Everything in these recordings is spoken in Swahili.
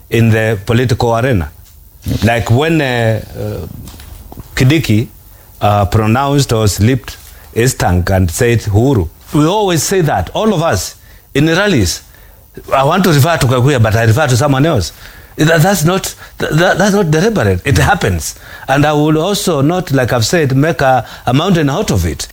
in the political arena. Like when uh, uh, Kidiki uh, pronounced or slipped his tongue and said Uhuru, we always say that, all of us, in rallies. I want to refer to Kakuya, but I refer to someone else. That, that's not that, that's not deliberate. It happens, and I will also not, like I've said, make a, a mountain out of it.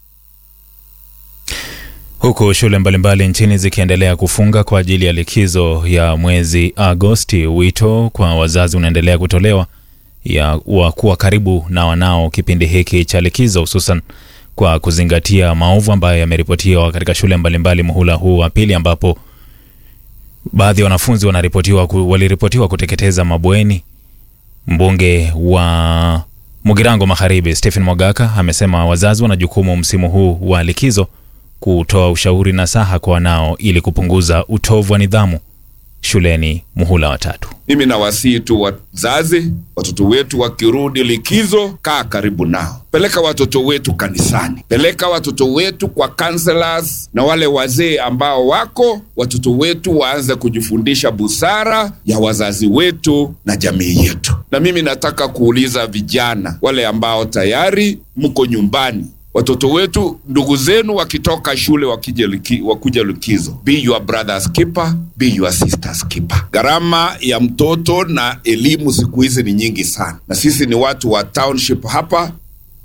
Huku shule mbalimbali nchini zikiendelea kufunga kwa ajili ya likizo ya mwezi Agosti, wito kwa wazazi unaendelea kutolewa ya wa kuwa karibu na wanao kipindi hiki cha likizo, hususan kwa kuzingatia maovu ambayo yameripotiwa katika shule mbalimbali muhula huu wa pili, ambapo baadhi ya wanafunzi wanaripotiwa ku, waliripotiwa kuteketeza mabweni. Mbunge wa Mugirango Magharibi Stephen Mwagaka amesema wazazi wana jukumu msimu huu wa likizo kutoa ushauri na saha kwa wanao ili kupunguza utovu wa nidhamu shuleni muhula wa tatu. Mimi nawasihi tu wazazi, watoto wetu wakirudi likizo, kaa karibu nao, peleka watoto wetu kanisani, peleka watoto wetu kwa counselors na wale wazee ambao wako, watoto wetu waanze kujifundisha busara ya wazazi wetu na jamii yetu. Na mimi nataka kuuliza vijana wale ambao tayari mko nyumbani watoto wetu, ndugu zenu wakitoka shule wakija liki, wakuja likizo, be your brother's keeper, be your sister's keeper. Gharama ya mtoto na elimu siku hizi ni nyingi sana, na sisi ni watu wa township hapa.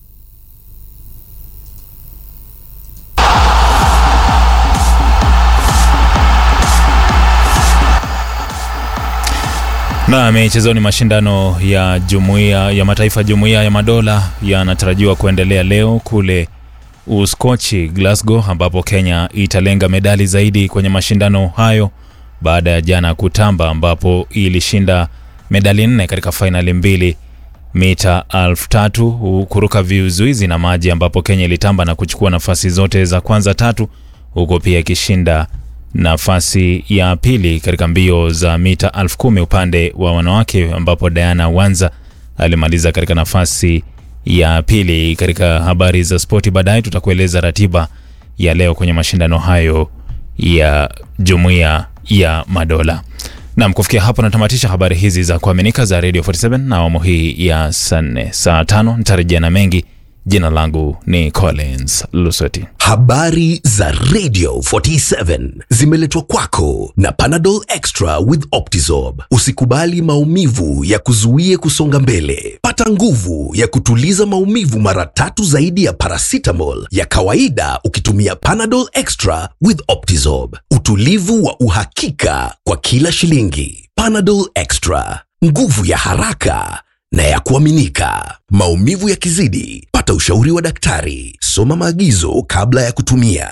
Na michezoni, mashindano ya jumuiya ya mataifa jumuiya ya madola yanatarajiwa kuendelea leo kule Uskochi, Glasgow, ambapo Kenya italenga medali zaidi kwenye mashindano hayo baada ya jana kutamba, ambapo ilishinda medali nne katika fainali mbili mita elfu tatu kuruka vizuizi na maji, ambapo Kenya ilitamba na kuchukua nafasi zote za kwanza tatu, huko pia ikishinda nafasi ya pili katika mbio za mita elfu kumi upande wa wanawake ambapo Diana Wanza alimaliza katika nafasi ya pili. Katika habari za spoti baadaye tutakueleza ratiba ya leo kwenye mashindano hayo ya jumuiya ya madola. Nam, kufikia hapo natamatisha habari hizi za kuaminika za Radio 47 na awamu hii ya saa nne. Saa tano nitarejea na mengi. Jina langu ni Collins Lusoti. Habari za Radio 47 zimeletwa kwako na Panadol Extra with Optizorb. Usikubali maumivu ya kuzuie kusonga mbele. Pata nguvu ya kutuliza maumivu mara tatu zaidi ya paracetamol ya kawaida ukitumia Panadol Extra with Optizorb. Utulivu wa uhakika kwa kila shilingi. Panadol Extra, nguvu ya haraka na ya kuaminika. Maumivu yakizidi, pata ushauri wa daktari. Soma maagizo kabla ya kutumia.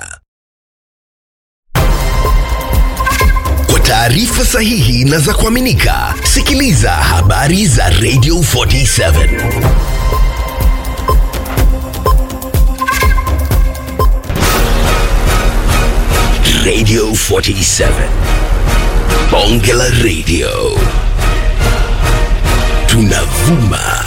Kwa taarifa sahihi na za kuaminika, sikiliza habari za Radio 47. Radio 47. Bonge la Radio. Tunavuma